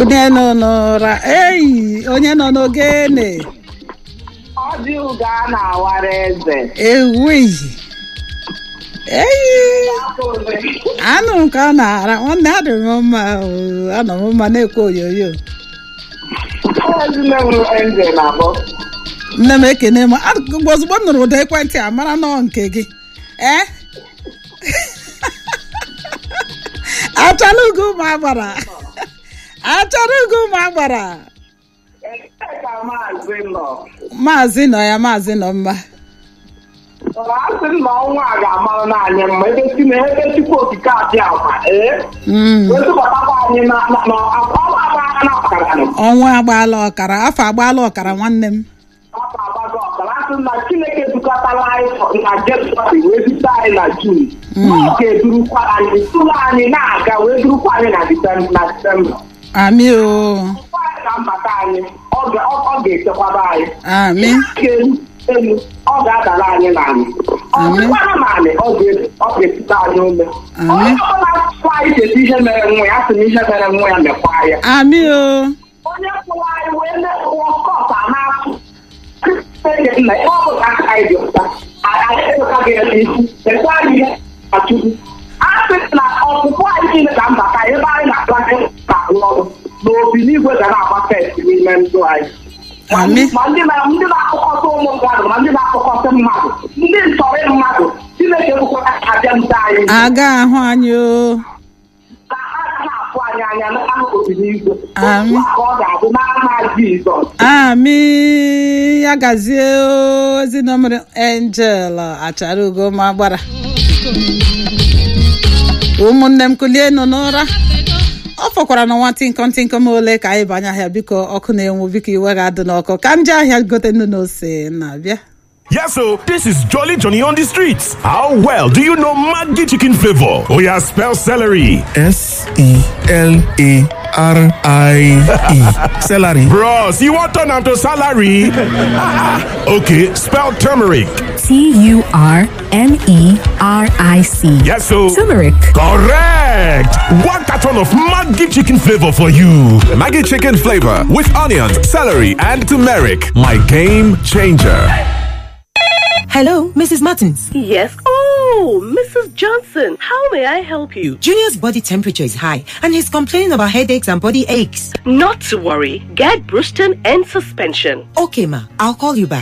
onye nọ n'ụra eyi onye nọ n'ogene Ọ dị ụga a na-awara eze. ewuyi eyi anụ nke ọ na-ara nwanne adị m mma oo, anọ m mma na-ekwe oyoyo Ezinne m eze na-abọ. nne m ekene m a- ozugbo m nụrụ ụda ekwentị a mara nọọ nke gị ee achara ugo ụmụ agbara achara ugo ụmụ agbara Ebee ka maazị nọ? maazị nọ ya maazị nọ mma Ọ asị m na ọnwa a ga-amarụ n'anyị mma ebe si na ebe chukwu okike abịa akwa ee Mm, wezụbatakwa anyị na na- na ọnwa agbara na ọkara nọ. ọnwa agbaala ọkara afọ agbaala ọkara nwanne m Afọ agbago ọkara asị m na Chineke dukọtala anyị na Jenuwarị wee zute anyị na Jun. Ọ ga-edurukwa anyị tụrụ anyị na-aga wee durukwa anyị na Disemba na Disemba. amị o Ọ anyị na mbata anyị ọ ga- ọ- ọ ga-echekwaba anyị. amị ga-eru elu ọ ga-adara anyị n'ala ọ dịkwara n'ala ọ ga- ọ ga-etute anyị ume onye ọbụla tụrụ anyị cheta ihe mere nwa ya sị na ihe mere nwa ya mekwa ya amị o onye kwụrụ anyị wee na-ekwuo kọta na-atụ nna ihe ọbụla aka anyị dị ụta anyị eweka gị ya n'isi ekwe anyị ihe na chukwu a sị na ọpụpụ anyị niile ka mbata ebe anyị na-akpa ka arụ ọrụ na obi n'igwe ga na-agba fest n'ime ndụ anyị amị ma ndị na ndị na-akpọkọta ụmụ mmadụ ma ndị na-akpọkọta mmadụ ndị ntọrị mmadụ chineke bụkwara abịa nta anyị aga ahụ anyị o ka ha na-afụ anyị anya n'akụkụ n'igwe Amị. otu a ka ọ ga-abụ n'aha Jizọs amị ya gazie o ezinụmụrụ angel achara ugo ma gbara ụmụnne m kulie nọ n'ụra ọ fọkwara na nwa tinkom tinkom ole ka anyị banye ahịa biko ọkụ na-enwu biko iwe ga-adị n'ọkụ ka nje ahịa gote nnu na ose na-abịa Yes, so this is Jolly Johnny on the streets. How well do you know Maggi chicken flavor? Oh yeah, spell celery. S E L A R I E. Celery. Bros, you want turn am to salary? okay, spell turmeric. T U R M E R I C. Yes, so Turmeric. correct. One carton of Maggi chicken flavor for you. Maggie chicken flavor with onions, celery, and turmeric. My game changer. Hello, Mrs. Martins. Yes. Oh, Mrs. Johnson, how may I help you? Junior's body temperature is high and he's complaining about headaches and body aches. Not to worry. Get Bruston and suspension. Okay, ma, I'll call you back.